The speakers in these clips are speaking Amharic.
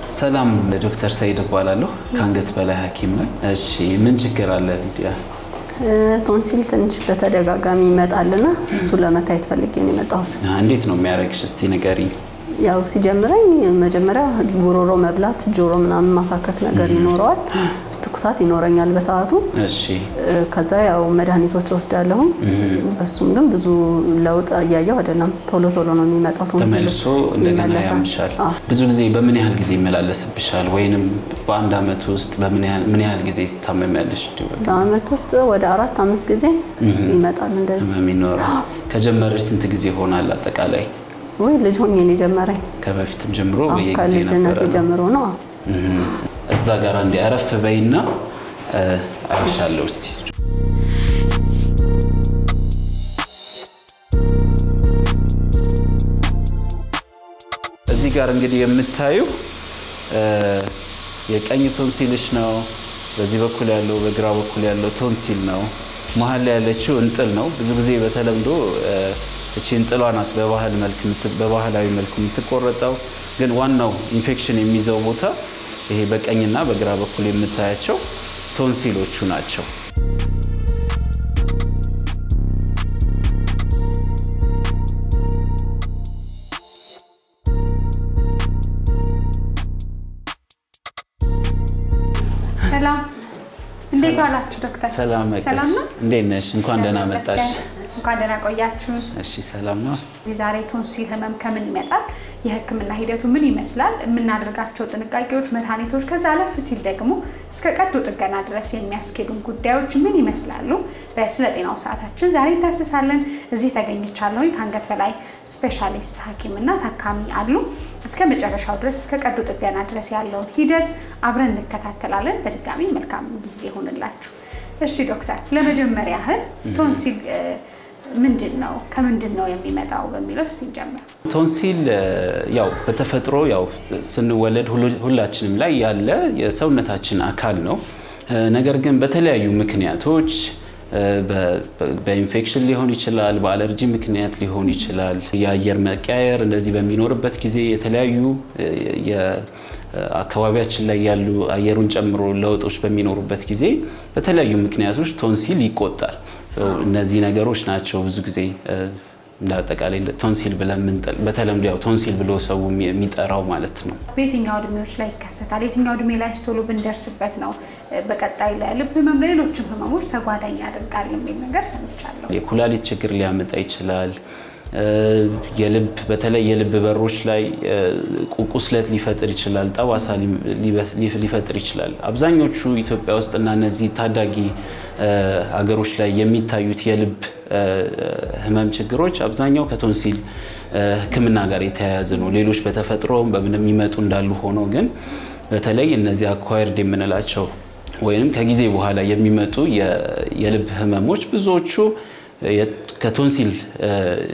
ሰላም ዶክተር ሰይድ እባላለሁ። ከአንገት በላይ ሐኪም ነኝ። እሺ ምን ችግር አለ ሊዲያ? ቶንሲል ትንሽ በተደጋጋሚ ይመጣልና እሱ ለመታየት ፈልጌ ነው የመጣሁት። እንዴት ነው የሚያደርግሽ? እስቲ ንገሪኝ። ያው ሲጀምረኝ መጀመሪያ ጉሮሮ መብላት፣ ጆሮ ምናምን ማሳከክ ነገር ይኖረዋል። ትኩሳት ይኖረኛል በሰዓቱ። እሺ ከዛ ያው መድኃኒቶች ወስዳለሁ። በሱም ግን ብዙ ለውጥ እያየሁ አይደለም። ቶሎ ቶሎ ነው የሚመጣው ቶንሲል ተመልሶ እንደገና ያምሻል። አዎ። ብዙ ጊዜ በምን ያህል ጊዜ ይመላለስብሻል? ወይንም በአንድ አመት ውስጥ በምን ያህል ምን ያህል ጊዜ ትታመሚያለሽ? በአመት ውስጥ ወደ አራት አምስት ጊዜ ይመጣል እንደዚህ። ህመም ይኖራል። ከጀመረሽ ስንት ጊዜ ሆናል አጠቃላይ? ወይ ልጅ ሆኜ ነው የጀመረኝ። ከበፊትም ጀምሮ አዎ፣ በየጊዜ ከልጅነት ነበረ ነው? ጀምሮ ነው። አዎ። እዛ ጋር እንዲ አረፍ በይና አይሻለሁ እስቲ እዚህ ጋር እንግዲህ የምታዩ የቀኝ ቶንሲልሽ ነው። በዚህ በኩል ያለው በግራ በኩል ያለው ቶንሲል ነው። መሀል ላይ ያለችው እንጥል ነው። ብዙ ጊዜ በተለምዶ እቺ እንጥሏ ናት በባህል መልክ የምት- በባህላዊ መልኩ የምትቆረጠው። ግን ዋናው ኢንፌክሽን የሚይዘው ቦታ ይሄ በቀኝና በግራ በኩል የምታያቸው ቶንሲሎቹ ናቸው። ሰላም እንዴት ዋላችሁ ዶክተር? ሰላም መቅደስ፣ ሰላም ነው? እንዴት ነሽ? እንኳን ደህና መጣሽ። እንኳን ደህና ቆያችሁ። እሺ፣ ሰላም ነው። እዚህ ዛሬ ቶንሲል ህመም ከምን ይመጣል፣ የህክምና ሂደቱ ምን ይመስላል፣ የምናደርጋቸው ጥንቃቄዎች፣ መድኃኒቶች፣ ከዛ አለፍ ሲል ደግሞ እስከ ቀዶ ጥገና ድረስ የሚያስኬዱን ጉዳዮች ምን ይመስላሉ፣ በስለ ጤናው ሰዓታችን ዛሬ እንታስሳለን። እዚህ ተገኝቻለሁኝ። ከአንገት በላይ ስፔሻሊስት ሐኪምና ታካሚ አሉ። እስከ መጨረሻው ድረስ እስከ ቀዶ ጥገና ድረስ ያለውን ሂደት አብረን እንከታተላለን። በድጋሚ መልካም ጊዜ ይሆንላችሁ። እሺ ዶክተር፣ ለመጀመሪያ ያህል ቶንሲል እ፣ ምንድን ነው ከምንድን ነው የሚመጣው በሚለው እስቲ እንጀምር። ቶንሲል እ፣ ያው በተፈጥሮ ያው ስንወለድ ሁሉ- ሁላችንም ላይ ያለ የሰውነታችን አካል ነው። እ፣ ነገር ግን በተለያዩ ምክንያቶች እ፣ በ- በ- በኢንፌክሽን ሊሆን ይችላል፣ በአለርጂ ምክንያት ሊሆን ይችላል፣ የአየር መቀያየር እንደዚህ በሚኖርበት ጊዜ የተለያዩ እ፣ የ- አካባቢያችን ላይ ያሉ አየሩን ጨምሮ ለውጦች በሚኖሩበት ጊዜ በተለያዩ ምክንያቶች ቶንሲል ይቆጣል። እነዚህ ነገሮች ናቸው ብዙ ጊዜ እ፣ እንደ አጠቃላይ እንደ ቶንሲል ብለን የምንጠል- በተለምዶ ያው ቶንሲል ብሎ ሰው የሚ- የሚጠራው ማለት ነው። በየትኛው እድሜዎች ላይ ይከሰታል? የትኛው እድሜ ላይ ቶሎ ብንደርስበት ነው እ፣ በቀጣይ ለልብ ህመም፣ ለሌሎችም ህመሞች ተጓዳኝ ያደርጋል የሚል ነገር ሰምቻለሁ። የኩላሊት ችግር ሊያመጣ ይችላል። እ፣ የልብ በተለይ የልብ በሮች ላይ እ፣ ቁ- ቁስለት ሊፈጥር ይችላል። ጠባሳ ሊ- ሊበስ- ሊ- ሊፈጥር ይችላል። አብዛኞቹ ኢትዮጵያ ውስጥ እና እነዚህ ታዳጊ እ፣ ሀገሮች ላይ የሚታዩት የልብ እ፣ ህመም ችግሮች አብዛኛው ከቶንሲል እ፣ ሕክምና ጋር የተያያዘ ነው። ሌሎች በተፈጥሮም በምንም የሚመጡ እንዳሉ ሆኖ ግን በተለይ እነዚህ አኳየርድ የምንላቸው ወይም ከጊዜ በኋላ የሚመጡ የ- የልብ ህመሞች ብዙዎቹ የ- ከቶንሲል እ፣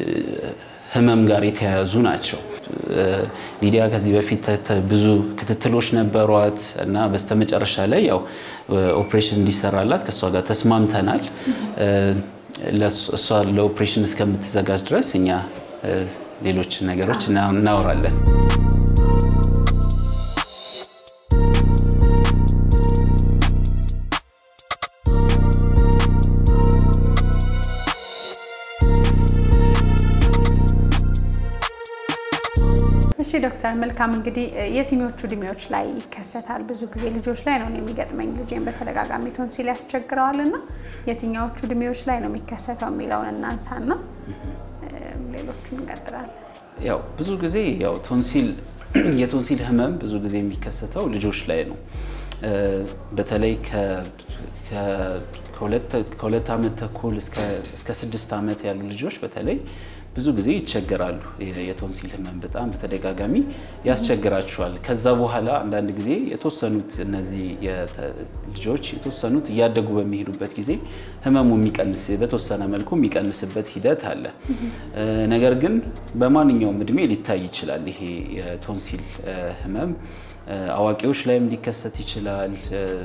ህመም ጋር የተያያዙ ናቸው። እ፣ ሊዲያ ከዚህ በፊት ተ- ተ- ብዙ ክትትሎች ነበሯት እና በስተመጨረሻ ላይ ያው እ፣ ኦፕሬሽን እንዲሰራላት ከእሷ ጋር ተስማምተናል። እ፣ ለእሷ- እሷ ለኦፕሬሽን እስከምትዘጋጅ ድረስ እኛ እ፣ ሌሎችን ነገሮች እና- እናወራለን። እሺ ዶክተር መልካም እንግዲህ እ፣ የትኞቹ እድሜዎች ላይ ይከሰታል? ብዙ ጊዜ ልጆች ላይ ነው እኔ የሚገጥመኝ። ልጄን በተደጋጋሚ ቶንሲል ያስቸግረዋል እና የትኛዎቹ እድሜዎች ላይ ነው የሚከሰተው የሚለውን እናንሳና እ፣ ሌሎቹን እንቀጥላለን። ያው ብዙ ጊዜ ያው ቶንሲል የቶንሲል ህመም ብዙ ጊዜ የሚከሰተው ልጆች ላይ ነው። እ፣ በተለይ ከ- ከ- ከሁለት- ከሁለት ዓመት ተኩል እስከ እስከ ስድስት ዓመት ያሉ ልጆች በተለይ ብዙ ጊዜ ይቸገራሉ። የ- የቶንሲል ህመም በጣም በተደጋጋሚ ያስቸግራቸዋል። ከዛ በኋላ አንዳንድ ጊዜ የተወሰኑት እነዚህ የተ- ልጆች የተወሰኑት እያደጉ በሚሄዱበት ጊዜ ህመሙ የሚቀንስ በተወሰነ መልኩ የሚቀንስበት ሂደት አለ። እ፣ ነገር ግን በማንኛውም እድሜ ሊታይ ይችላል። ይሄ የቶንሲል እ፣ ህመም እ፣ አዋቂዎች ላይም ሊከሰት ይችላል። እ፣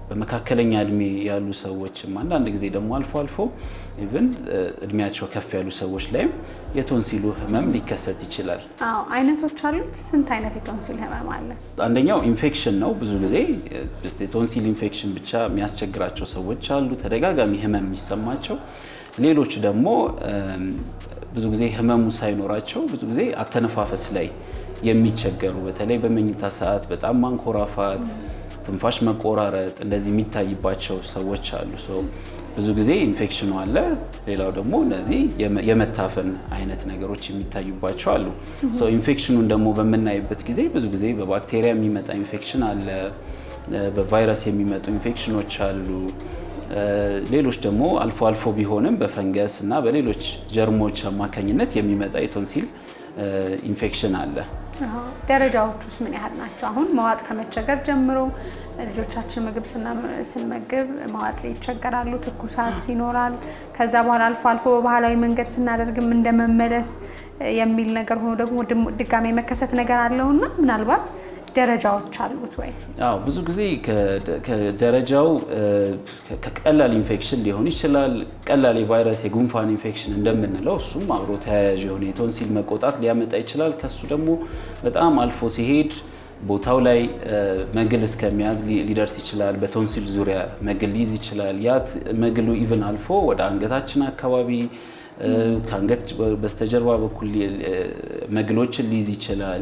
በመካከለኛ እድሜ ያሉ ሰዎችም አንዳንድ ጊዜ ደግሞ አልፎ አልፎ ኢቭን እድሜያቸው ከፍ ያሉ ሰዎች ላይም የቶንሲሉ ህመም ሊከሰት ይችላል። አዎ አይነቶች አሉት። ስንት አይነት የቶንሲል ህመም አለ? አንደኛው ኢንፌክሽን ነው። ብዙ ጊዜ የቶንሲል ኢንፌክሽን ብቻ የሚያስቸግራቸው ሰዎች አሉ፣ ተደጋጋሚ ህመም የሚሰማቸው። ሌሎች ደግሞ ብዙ ጊዜ ህመሙ ሳይኖራቸው ብዙ ጊዜ አተነፋፈስ ላይ የሚቸገሩ በተለይ በመኝታ ሰዓት በጣም ማንኮራፋት፣ ትንፋሽ መቆራረጥ እንደዚህ የሚታይባቸው ሰዎች አሉ። ብዙ ጊዜ ኢንፌክሽኑ አለ። ሌላው ደግሞ እነዚህ የመታፈን አይነት ነገሮች የሚታዩባቸው አሉ። ኢንፌክሽኑን ደግሞ በምናይበት ጊዜ ብዙ ጊዜ በባክቴሪያ የሚመጣ ኢንፌክሽን አለ፣ በቫይረስ የሚመጡ ኢንፌክሽኖች አሉ። ሌሎች ደግሞ አልፎ አልፎ ቢሆንም በፈንገስ እና በሌሎች ጀርሞች አማካኝነት የሚመጣ የቶንሲል ኢንፌክሽን አለ። ደረጃዎች ውስጥ ምን ያህል ናቸው? አሁን መዋጥ ከመቸገር ጀምሮ ልጆቻችን ምግብ ስንመግብ መዋጥ ይቸገራሉ፣ ትኩሳት ይኖራል። ከዛ በኋላ አልፎ አልፎ በባህላዊ መንገድ ስናደርግም እንደመመለስ የሚል ነገር ሆኖ ደግሞ ድጋሜ መከሰት ነገር አለውና ምናልባት ደረጃዎች አሉት ወይ? አዎ ብዙ ጊዜ ከደረጃው ከቀላል ኢንፌክሽን ሊሆን ይችላል። ቀላል የቫይረስ የጉንፋን ኢንፌክሽን እንደምንለው እሱም አብሮ ተያያዥ የሆነ የቶንሲል መቆጣት ሊያመጣ ይችላል። ከሱ ደግሞ በጣም አልፎ ሲሄድ ቦታው ላይ መግል እስከሚያዝ ሊደርስ ይችላል። በቶንሲል ዙሪያ መግል ሊይዝ ይችላል። ያ መግሉ ኢቭን አልፎ ወደ አንገታችን አካባቢ ከአንገት በስተጀርባ በኩል መግሎችን ሊይዝ ይችላል።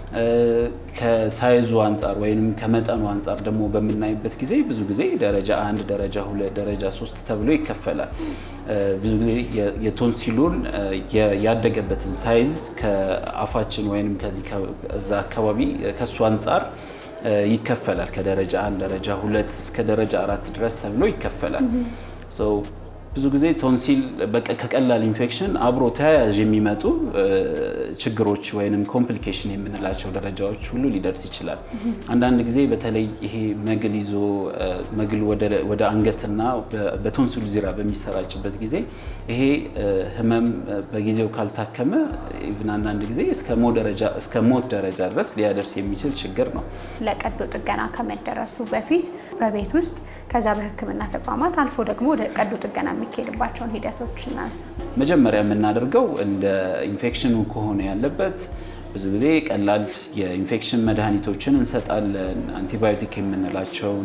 ከሳይዙ አንጻር ወይም ከመጠኑ አንጻር ደግሞ በምናይበት ጊዜ ብዙ ጊዜ ደረጃ አንድ፣ ደረጃ ሁለት፣ ደረጃ ሶስት ተብሎ ይከፈላል። ብዙ ጊዜ የቶንሲሉን ያደገበትን ሳይዝ ከአፋችን ወይም ከዚህ ከዛ አካባቢ ከሱ አንጻር ይከፈላል። ከደረጃ አንድ፣ ደረጃ ሁለት እስከ ደረጃ አራት ድረስ ተብሎ ይከፈላል። ብዙ ጊዜ ቶንሲል ከቀላል ኢንፌክሽን አብሮ ተያያዥ የሚመጡ ችግሮች ወይም ኮምፕሊኬሽን የምንላቸው ደረጃዎች ሁሉ ሊደርስ ይችላል። አንዳንድ ጊዜ በተለይ ይሄ መግል ይዞ መግል ወደ አንገትና በቶንሲሉ ዙሪያ በሚሰራጭበት ጊዜ ይሄ ህመም በጊዜው ካልታከመ ኢቭን አንዳንድ ጊዜ እስከ ሞት ደረጃ ድረስ ሊያደርስ የሚችል ችግር ነው። ለቀዶ ጥገና ከመደረሱ በፊት በቤት ውስጥ ከዛ በሕክምና ተቋማት አልፎ ደግሞ ወደ ቀዶ ጥገና የሚካሄድባቸውን ሂደቶች እናንሳ። መጀመሪያ የምናደርገው እንደ ኢንፌክሽኑ ከሆነ ያለበት ብዙ ጊዜ ቀላል የኢንፌክሽን መድኃኒቶችን እንሰጣለን። አንቲባዮቲክ የምንላቸውን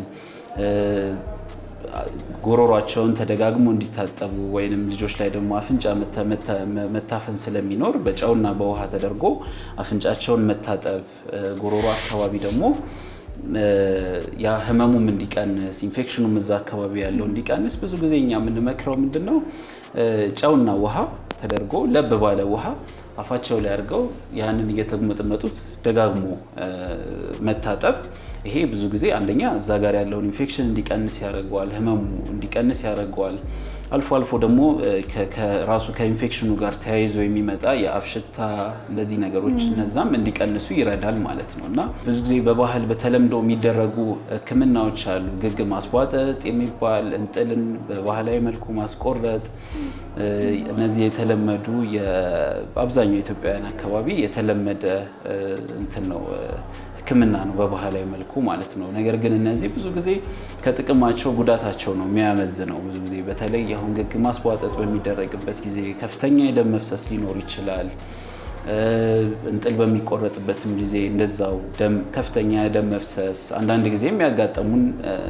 ጎሮሯቸውን ተደጋግሞ እንዲታጠቡ ወይንም ልጆች ላይ ደግሞ አፍንጫ መታፈን ስለሚኖር በጨውና በውሃ ተደርጎ አፍንጫቸውን መታጠብ፣ ጎሮሮ አካባቢ ደግሞ ያ ህመሙም እንዲቀንስ ኢንፌክሽኑም እዛ አካባቢ ያለው እንዲቀንስ ብዙ ጊዜ እኛ የምንመክረው ምንድን ነው ጨውና ውሃ ተደርጎ ለብ ባለ ውሃ አፋቸው ላይ አድርገው ያንን እየተመጠመጡት ደጋግሞ መታጠብ። ይሄ ብዙ ጊዜ አንደኛ እዛ ጋር ያለውን ኢንፌክሽን እንዲቀንስ ያደርገዋል፣ ህመሙ እንዲቀንስ ያደርገዋል። አልፎ አልፎ ደግሞ ከራሱ ከኢንፌክሽኑ ጋር ተያይዞ የሚመጣ የአፍ ሽታ እንደዚህ ነገሮች እነዛም እንዲቀንሱ ይረዳል ማለት ነው እና ብዙ ጊዜ በባህል በተለምዶ የሚደረጉ ህክምናዎች አሉ። ግግ ማስቧጠጥ የሚባል እንጥልን በባህላዊ መልኩ ማስቆረጥ፣ እነዚህ የተለመዱ በአብዛኛው ኢትዮጵያውያን አካባቢ የተለመደ እንትን ነው ህክምና ነው በባህላዊ መልኩ ማለት ነው። ነገር ግን እነዚህ ብዙ ጊዜ ከጥቅማቸው ጉዳታቸው ነው የሚያመዝነው። ብዙ ጊዜ በተለይ አሁን ግግ ማስቧጠጥ በሚደረግበት ጊዜ ከፍተኛ የደም መፍሰስ ሊኖር ይችላል። እንጥል በሚቆረጥበትም ጊዜ እንደዛው ደም ከፍተኛ የደም መፍሰስ፣ አንዳንድ ጊዜ የሚያጋጠሙን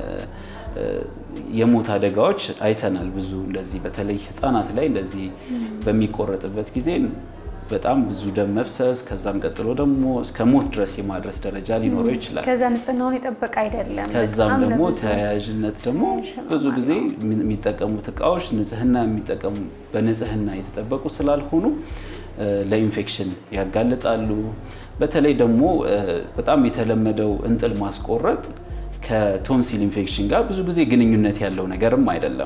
የሞት አደጋዎች አይተናል። ብዙ እንደዚህ በተለይ ህፃናት ላይ እንደዚህ በሚቆረጥበት ጊዜ በጣም ብዙ ደም መፍሰስ ከዛም ቀጥሎ ደግሞ እስከ ሞት ድረስ የማድረስ ደረጃ ሊኖረው ይችላል። ከዛ ንጽህናውን የጠበቀ አይደለም። ከዛም ደግሞ ተያያዥነት ደግሞ ብዙ ጊዜ የሚጠቀሙት እቃዎች ንጽህና የሚጠቀሙ በንጽህና የተጠበቁ ስላልሆኑ ለኢንፌክሽን ያጋልጣሉ። በተለይ ደግሞ በጣም የተለመደው እንጥል ማስቆረጥ ከቶንሲል ኢንፌክሽን ጋር ብዙ ጊዜ ግንኙነት ያለው ነገርም አይደለም።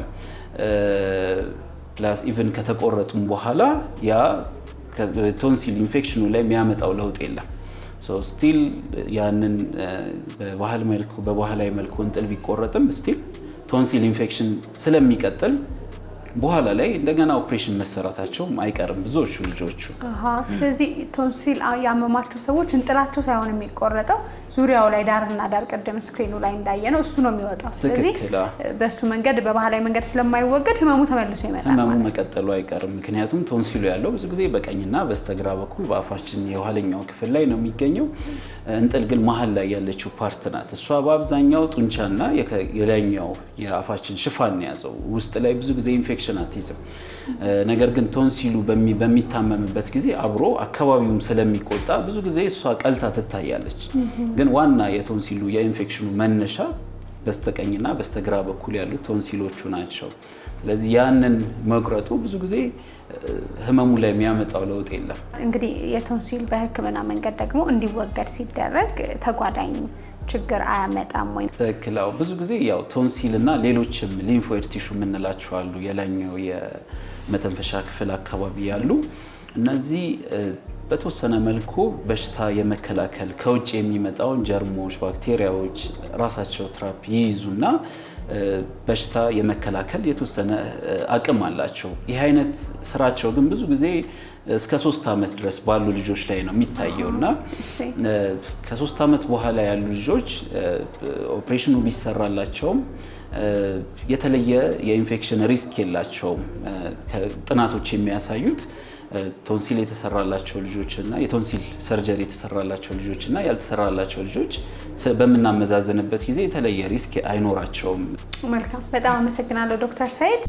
ፕላስ ኢቭን ከተቆረጡም በኋላ ያ ቶንሲል ኢንፌክሽኑ ላይ የሚያመጣው ለውጥ የለም። ስቲል ያንን በባህል መልኩ በባህላዊ መልኩ እንጥል ቢቆረጥም ስቲል ቶንሲል ኢንፌክሽን ስለሚቀጥል በኋላ ላይ እንደገና ኦፕሬሽን መሰራታቸውም አይቀርም ብዙዎቹ ልጆቹ። አሀ ስለዚህ ቶንሲል ያመማቸው ሰዎች እንጥላቸው ሳይሆን የሚቆረጠው ዙሪያው ላይ ዳርና ዳር ቅድም ስክሪኑ ላይ እንዳየ ነው እሱ ነው የሚወጣው። ስለዚህ ትክክል፣ አዎ። በሱ መንገድ በባህላዊ መንገድ ስለማይወገድ ህመሙ ተመልሶ ይመጣል ህመሙ ማለት ነው። መቀጠሉ አይቀርም። ምክንያቱም ቶንሲሉ ያለው ብዙ ጊዜ በቀኝና በስተግራ በኩል በአፋችን የኋለኛው ክፍል ላይ ነው የሚገኘው። እንጥል ግን መሀል ላይ ያለችው ፓርት ናት። እሷ በአብዛኛው ጡንቻና የከ- የላይኛው የአፋችን ሽፋን ነው የያዘው። ውስጥ ላይ ብዙ ጊዜ ኢንፌክሽን አትይዝም። ነገር ግን ቶንሲሉ በሚ- በሚታመምበት ጊዜ አብሮ አካባቢውም ስለሚቆጣ ብዙ ጊዜ እሷ ቀልታ ትታያለች። ግን ዋና የቶንሲሉ የኢንፌክሽኑ መነሻ በስተቀኝና በስተግራ በኩል ያሉት ቶንሲሎቹ ናቸው። ስለዚህ ያንን መቁረጡ ብዙ ጊዜ እ፣ ህመሙ ላይ የሚያመጣው ለውጥ የለም። እንግዲህ የቶንሲል በህክምና መንገድ ደግሞ እንዲወገድ ሲደረግ ተጓዳኝ ችግር አያመጣም ወይ? ትክክል። አዎ፣ ብዙ ጊዜ ያው ቶንሲል እና ሌሎችም ሊምፎይድ ቲሹ የምንላቸው አሉ። የላይኛው የመተንፈሻ ክፍል አካባቢ ያሉ እነዚህ እ፣ በተወሰነ መልኩ በሽታ የመከላከል ከውጭ የሚመጣውን ጀርሞች፣ ባክቴሪያዎች ራሳቸው ትራፕ ይይዙና እ፣ በሽታ የመከላከል የተወሰነ እ፣ አቅም አላቸው። ይህ አይነት ስራቸው ግን ብዙ ጊዜ እስከ ሶስት ዓመት ድረስ ባሉ ልጆች ላይ ነው የሚታየው እና እሺ። እ፣ ከሶስት ዓመት በኋላ ያሉ ልጆች እ፣ ኦፕሬሽኑ ቢሰራላቸውም እ፣ የተለየ የኢንፌክሽን ሪስክ የላቸውም። እ፣ ከ- ጥናቶች የሚያሳዩት እ፣ ቶንሲል የተሰራላቸው ልጆች እና የቶንሲል ሰርጀሪ የተሰራላቸው ልጆች እና ያልተሰራላቸው ልጆች ስ- በምናመዛዝንበት ጊዜ የተለየ ሪስክ አይኖራቸውም። መልካም፣ በጣም አመሰግናለሁ ዶክተር ሳይድ።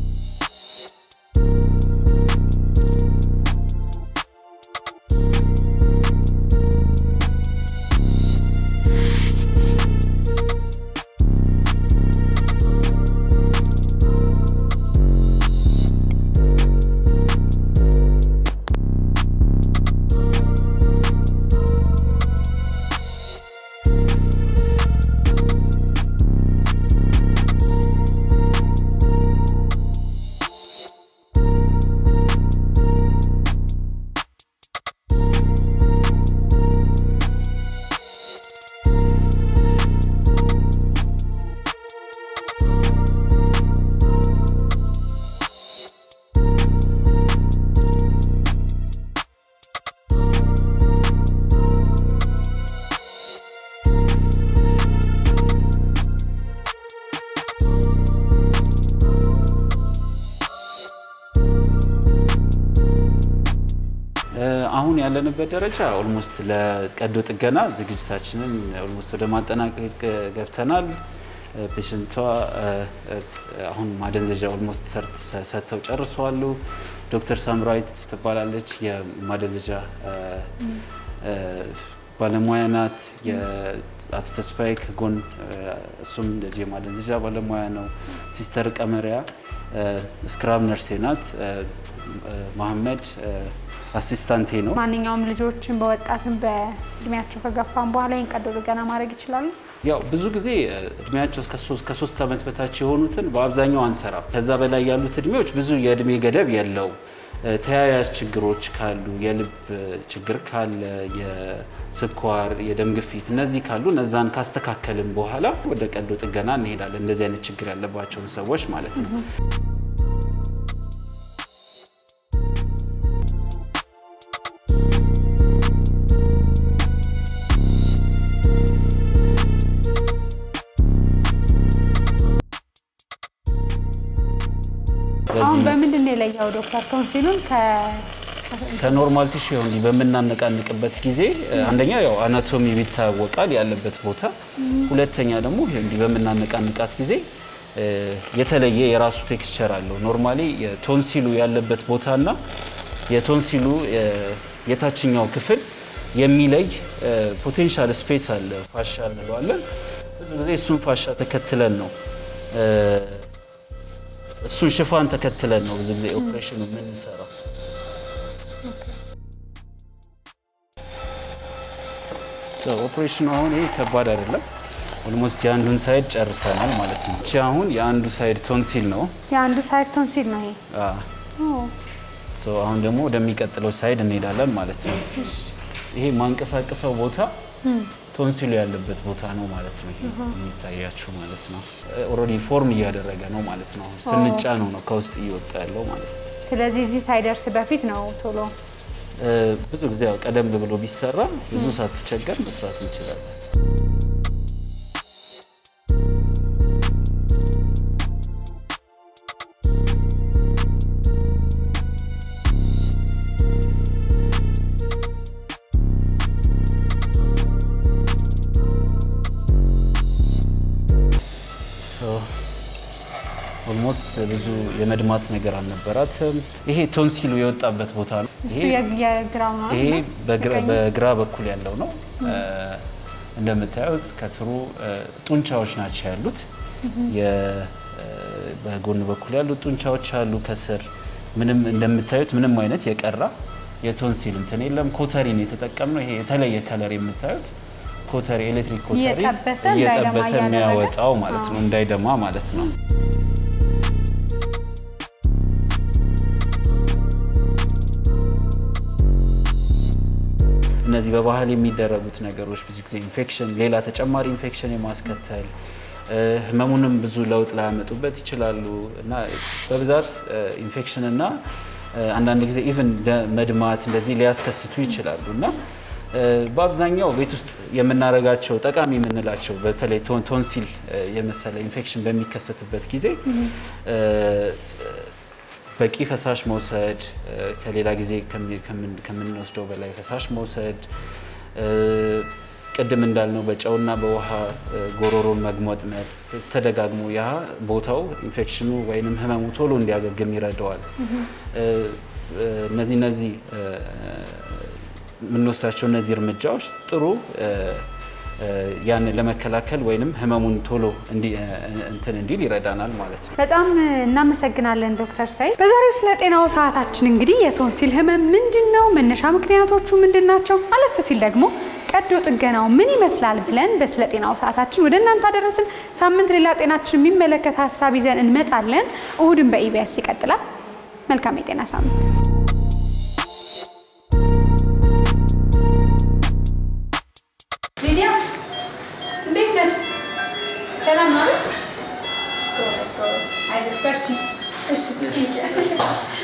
አሁን ያለንበት ደረጃ ኦልሞስት ለቀዶ ጥገና ዝግጅታችንን ኦልሞስት ወደ ማጠናቀቅ ገብተናል። ፔሽንቷ አሁን ማደንዘዣ ኦልሞስት ሰጥተው ጨርሰዋሉ። ዶክተር ሳምራዊት ትባላለች። የማደንዘዣ ባለሙያ ናት። የአቶ ተስፋዬ ከጎን እሱም እንደዚህ የማደንዘዣ ባለሙያ ነው። ሲስተር ቀመሪያ ስክራብ ነርሴ ናት። መሐመድ አሲስታንቴ ነው። ማንኛውም ልጆችን በወጣትም በእድሜያቸው ከገፋም በኋላ ይህን ቀዶ ጥገና ማድረግ ይችላሉ። ያው ብዙ ጊዜ እድሜያቸው ከሶስት ዓመት በታች የሆኑትን በአብዛኛው አንሰራም። ከዛ በላይ ያሉት እድሜዎች ብዙ የእድሜ ገደብ የለው። ተያያዥ ችግሮች ካሉ፣ የልብ ችግር ካለ፣ የስኳር፣ የደም ግፊት እነዚህ ካሉ እነዛን ካስተካከልን በኋላ ወደ ቀዶ ጥገና እንሄዳለን። እንደዚህ አይነት ችግር ያለባቸውን ሰዎች ማለት ነው። አሁን በምንድን ነው የለየው ዶክተር ቶንሲሉን ከኖርማል ቲሹ እንዲህ በምናነቃንቅበት ጊዜ አንደኛ ያው አናቶሚ ይታወቃል ያለበት ቦታ፣ ሁለተኛ ደግሞ ይሄ እንዲህ በምናነቃንቃት ጊዜ የተለየ የራሱ ቴክስቸር አለው። ኖርማሊ የቶንሲሉ ያለበት ቦታና የቶንሲሉ የታችኛው ክፍል የሚለይ ፖቴንሻል ስፔስ አለ፣ ፋሻ እንለዋለን። ብዙ ጊዜ እሱን ፋሻ ተከትለን ነው እሱን ሽፋን ተከትለን ነው ብዙ ጊዜ ኦፕሬሽኑ የምንሰራው። ኦፕሬሽኑ አሁን ይሄ ከባድ አይደለም። ኦልሞስት የአንዱን ሳይድ ጨርሰናል ማለት ነው። እቺ አሁን የአንዱ ሳይድ ቶንሲል ነው። የአንዱ ሳይድ ቶንሲል ነው ይሄ። ሶ አሁን ደግሞ ወደሚቀጥለው ሳይድ እንሄዳለን ማለት ነው። ይሄ ማንቀሳቀሰው ቦታ ቶንሲሉ ያለበት ቦታ ነው ማለት ነው። ይሄ የሚታያችሁ ማለት ነው። ኦልሬዲ ፎርም እያደረገ ነው ማለት ነው። ስንጫ ነው ነው ከውስጥ እየወጣ ያለው ማለት ነው። ስለዚህ እዚህ ሳይደርስ በፊት ነው ቶሎ እ፣ ብዙ ጊዜ ያው ቀደም ብሎ ቢሰራ ብዙ ሳትቸገር መስራት እንችላለን። ኦልሞስት ብዙ የመድማት ነገር አልነበራትም። ይሄ ቶንሲሉ የወጣበት ቦታ ነው። እሱ ይሄ የግ- የግራው ነው ይሄ አይደል? በግራ- የቀኝ? በግራ በኩል ያለው ነው። እንደምታዩት ከስሩ እ፣ ጡንቻዎች ናቸው ያሉት። የ- እ፣ በጎን በኩል ያሉት ጡንቻዎች አሉ። ከስር ምንም እንደምታዩት ምንም አይነት የቀራ የቶንሲል እንትን የለም። ኮተሪን የተጠቀምነው ይሄ የተለየ ከለር የምታዩት ኮተሪ ኤሌክትሪክ ኮተሪ እየጠበሰ እንዳይደማ እየጠበሰ እያደረገ? የሚያወጣው ማለት ነው፣ እንዳይደማ ማለት ነው። እነዚህ በባህል የሚደረጉት ነገሮች ብዙ ጊዜ ኢንፌክሽን፣ ሌላ ተጨማሪ ኢንፌክሽን የማስከተል እ፣ ህመሙንም ብዙ ለውጥ ላያመጡበት ይችላሉ እና በብዛት ኢንፌክሽን እና እ፣ አንዳንድ ጊዜ ኢቭን መድማት እንደዚህ ሊያስከስቱ ይችላሉ እና እ፣ በአብዛኛው ቤት ውስጥ የምናደርጋቸው ጠቃሚ የምንላቸው በተለይ ቶን- ቶንሲል እ፣ የመሰለ ኢንፌክሽን በሚከሰትበት ጊዜ እ፣ በቂ ፈሳሽ መውሰድ እ፣ ከሌላ ጊዜ ከሚ- ከምን- ከምንወስደው በላይ ፈሳሽ መውሰድ እ፣ ቅድም እንዳልነው በጨውና በውሃ እ፣ ጎሮሮን መግሞጥመጥ ተደጋግሞ ያ ቦታው ኢንፌክሽኑ ወይንም ህመሙ ቶሎ እንዲያገግም ይረዳዋል። እ፣ እ፣ እነዚህ እነዚህ እ፣ የምንወስዳቸው እነዚህ እርምጃዎች ጥሩ እ፣ እ፣ ያንን ለመከላከል ወይንም ህመሙን ቶሎ እንዲ- እ፣ እንትን እንዲል ይረዳናል ማለት ነው። በጣም እናመሰግናለን ዶክተር ሳይድ። በዛሬው ስለ ጤናው ሰዓታችን እንግዲህ የቶንሲል ህመም ምንድን ነው፣ መነሻ ምክንያቶቹ ምንድን ናቸው፣ አለፍ ሲል ደግሞ ቀዶ ጥገናው ምን ይመስላል ብለን በስለ ጤናው ሰዓታችን ወደ እናንተ አደረስን። ሳምንት ሌላ ጤናችን የሚመለከት ሀሳብ ይዘን እንመጣለን። እሁድን በኢቢኤስ ይቀጥላል። መልካም የጤና ሳምንት። ሊዲያ እንዴት ነሽ? ሰላም ነው? ጎበዝ ጎበዝ፣ አይዞሽ በርቺ። እሺ